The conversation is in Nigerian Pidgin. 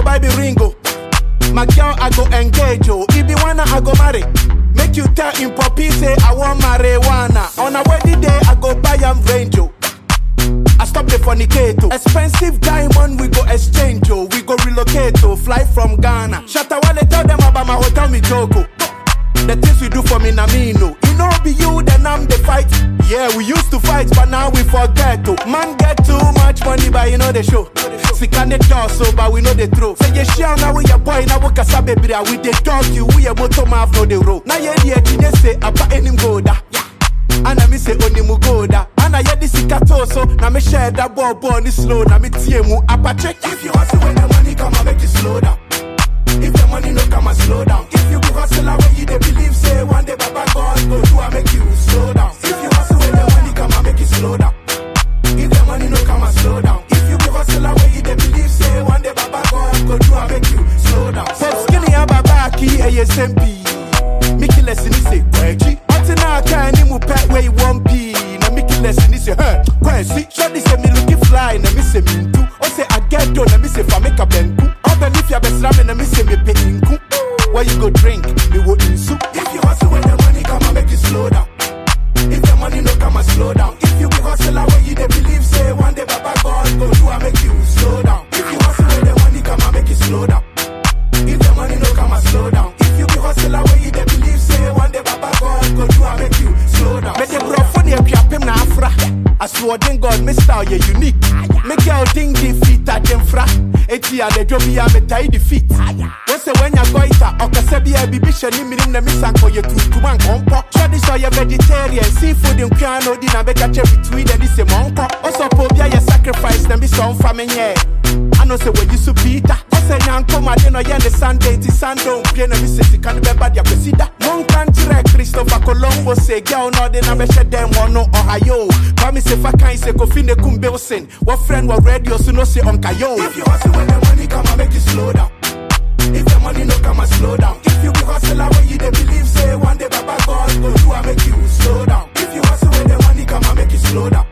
go buy the ringo. My girl, I go engage, oh. If you wanna, I go marry. Make you tell him poppy say I want marijuana. On a wedding day, I go buy am range, oh. I stop the fornicate, oh. Expensive diamond, we go exchange, oh. We go relocate, oh. Fly from Ghana. Shatawale tell them about my hotel, me joke, oh. The things you do for me, na me no. You know be you, then I'm the fight. Yeah, we used to fight, but now we forget to. Man get too much money, but you know the show. Sick and the door, so but we know the throw. Say you share now with your boy, now we can sabe bria. We the dog you, we a motor mouth no the road. Now yeah, yeah, you say about any go da. Ana mi say oni mu go da. Ana yeah this sikato so. Now me share that ball ball ni slow. Now me tie mu apache. If you hustle when the money come, I make you slow down. If the money no come and slow down. If you be hustler when you they believe say one day Baba God go do I make you slow down. If you hustle when the money come and make you slow down. If the money no come and slow down. If you be hustler when you they believe say one day Baba God go do I make you slow down. Pop skinny and Baba ki ASMP. Mickey lesson is say kwechi. Until now I can't even pet where you want p. Na Mickey lesson is say huh kwensi. Shorty say me looking fly na me say me too. O say I get done na me say fa make a benku. Open if you be slamming na me say me pay inku. Where you go drink, me wo insu. If you hustle when the money come and make you slow down. If the money no come and slow down. If you be hustler when you they believe say one day Baba God go do I make you slow down. If you hustle when the money come and make you slow down. If the money no come and slow down. If you be hustler when you they believe say one day Baba God go do I make you slow down. Make the bro funny if you na afra. I swear then God me style you unique. Make your thing defeat at them fra. Eti a the job ya me tie defeat. What's the when you go ita or kasabi a bibi shani minim na misan ko ye tutu man kompo. Tradition you vegetarian seafood in piano di na beka che between and this monko. Also pobia ye sacrifice na be some family yeah. I know say when you so Peter. I say yanko ma de no ye the Sunday ti Sunday pie na mi se sika no be bad ya kwesida. Mon country Christopher Colombo say girl no de na be she dem one no Ohio. Kwa mi se fa kan se Kofi ne kum Wilson. What friend what radio so no say on kayo. If you hustle when the money come and make you slow down. If the money no come and slow down. If you be hustler when you they believe say one day Baba God go do I make you slow down. If you hustle when the money come and make you slow down.